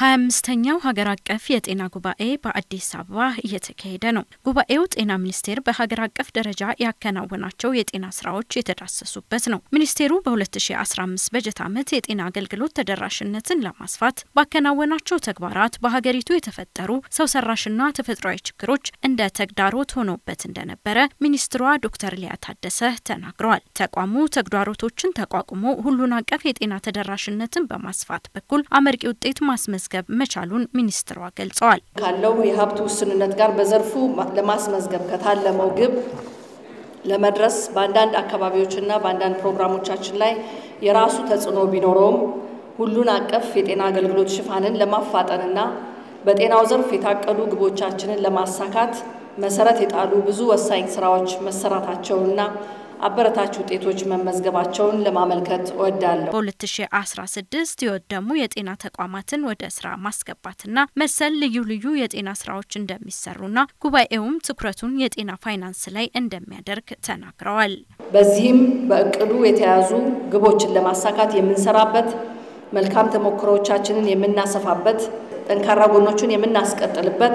ሀያ አምስተኛው ሀገር አቀፍ የጤና ጉባኤ በአዲስ አበባ እየተካሄደ ነው። ጉባኤው ጤና ሚኒስቴር በሀገር አቀፍ ደረጃ ያከናወናቸው የጤና ስራዎች የተዳሰሱበት ነው። ሚኒስቴሩ በ2015 በጀት ዓመት የጤና አገልግሎት ተደራሽነትን ለማስፋት ባከናወናቸው ተግባራት በሀገሪቱ የተፈጠሩ ሰው ሰራሽና ተፈጥሯዊ ችግሮች እንደ ተግዳሮት ሆኖበት እንደነበረ ሚኒስትሯ ዶክተር ሊያ ታደሰ ተናግረዋል። ተቋሙ ተግዳሮቶችን ተቋቁሞ ሁሉን አቀፍ የጤና ተደራሽነትን በማስፋት በኩል አመርቂ ውጤት ማስመዝገብ መቻሉን ሚኒስትሯ ገልጸዋል። ካለው የሀብት ውስንነት ጋር በዘርፉ ለማስመዝገብ ከታለመው ግብ ለመድረስ በአንዳንድ አካባቢዎችና በአንዳንድ ፕሮግራሞቻችን ላይ የራሱ ተጽዕኖ ቢኖረውም ሁሉን አቀፍ የጤና አገልግሎት ሽፋንን ለማፋጠንና በጤናው ዘርፍ የታቀዱ ግቦቻችንን ለማሳካት መሰረት የጣሉ ብዙ ወሳኝ ስራዎች መሰራታቸውንና አበረታች ውጤቶች መመዝገባቸውን ለማመልከት እወዳለሁ። በ2016 የወደሙ የጤና ተቋማትን ወደ ስራ ማስገባትና መሰል ልዩ ልዩ የጤና ስራዎች እንደሚሰሩና ጉባኤውም ትኩረቱን የጤና ፋይናንስ ላይ እንደሚያደርግ ተናግረዋል። በዚህም በእቅዱ የተያዙ ግቦችን ለማሳካት የምንሰራበት፣ መልካም ተሞክሮዎቻችንን የምናሰፋበት፣ ጠንካራ ጎኖችን የምናስቀጥልበት፣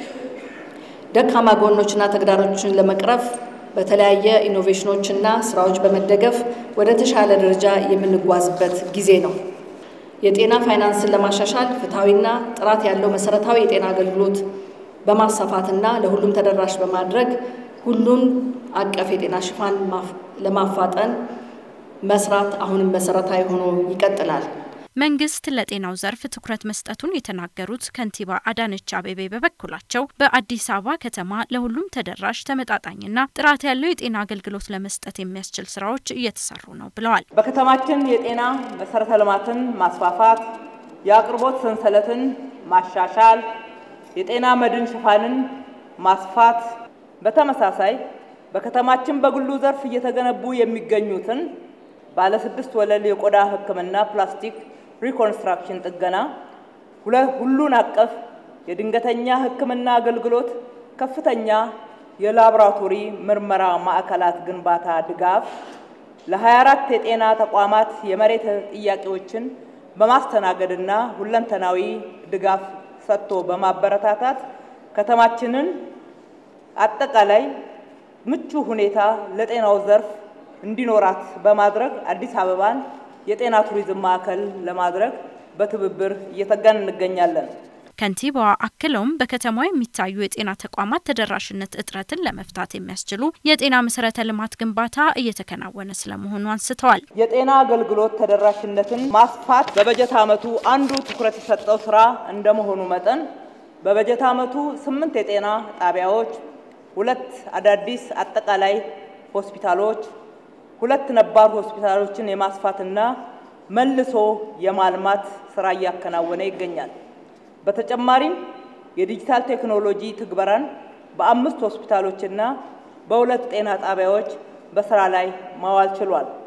ደካማ ጎኖችና ተግዳሮችን ለመቅረፍ በተለያየ ኢኖቬሽኖችና ስራዎች በመደገፍ ወደ ተሻለ ደረጃ የምንጓዝበት ጊዜ ነው። የጤና ፋይናንስን ለማሻሻል ፍትሐዊና ጥራት ያለው መሰረታዊ የጤና አገልግሎት በማስፋፋትና ለሁሉም ተደራሽ በማድረግ ሁሉን አቀፍ የጤና ሽፋን ለማፋጠን መስራት አሁንም መሰረታዊ ሆኖ ይቀጥላል። መንግስት ለጤናው ዘርፍ ትኩረት መስጠቱን የተናገሩት ከንቲባ አዳነች አቤቤ በበኩላቸው በአዲስ አበባ ከተማ ለሁሉም ተደራሽ ተመጣጣኝና ጥራት ያለው የጤና አገልግሎት ለመስጠት የሚያስችል ስራዎች እየተሰሩ ነው ብለዋል። በከተማችን የጤና መሰረተ ልማትን ማስፋፋት፣ የአቅርቦት ሰንሰለትን ማሻሻል፣ የጤና መድን ሽፋንን ማስፋት፣ በተመሳሳይ በከተማችን በግሉ ዘርፍ እየተገነቡ የሚገኙትን ባለስድስት ወለል የቆዳ ሕክምና ፕላስቲክ ሪኮንስትራክሽን ጥገና፣ ሁሉን አቀፍ የድንገተኛ ሕክምና አገልግሎት፣ ከፍተኛ የላቦራቶሪ ምርመራ ማዕከላት ግንባታ ድጋፍ፣ ለ24 የጤና ተቋማት የመሬት ጥያቄዎችን በማስተናገድና ሁለንተናዊ ድጋፍ ሰጥቶ በማበረታታት ከተማችንን አጠቃላይ ምቹ ሁኔታ ለጤናው ዘርፍ እንዲኖራት በማድረግ አዲስ አበባን የጤና ቱሪዝም ማዕከል ለማድረግ በትብብር እየተጋን እንገኛለን። ከንቲባዋ አክለውም በከተማዋ የሚታዩ የጤና ተቋማት ተደራሽነት እጥረትን ለመፍታት የሚያስችሉ የጤና መሰረተ ልማት ግንባታ እየተከናወነ ስለመሆኑ አንስተዋል። የጤና አገልግሎት ተደራሽነትን ማስፋት በበጀት ዓመቱ አንዱ ትኩረት የሰጠው ስራ እንደመሆኑ መጠን በበጀት ዓመቱ ስምንት የጤና ጣቢያዎች፣ ሁለት አዳዲስ አጠቃላይ ሆስፒታሎች ሁለት ነባር ሆስፒታሎችን የማስፋትና መልሶ የማልማት ስራ እያከናወነ ይገኛል። በተጨማሪም የዲጂታል ቴክኖሎጂ ትግበራን በአምስት ሆስፒታሎችና በሁለት ጤና ጣቢያዎች በስራ ላይ ማዋል ችሏል።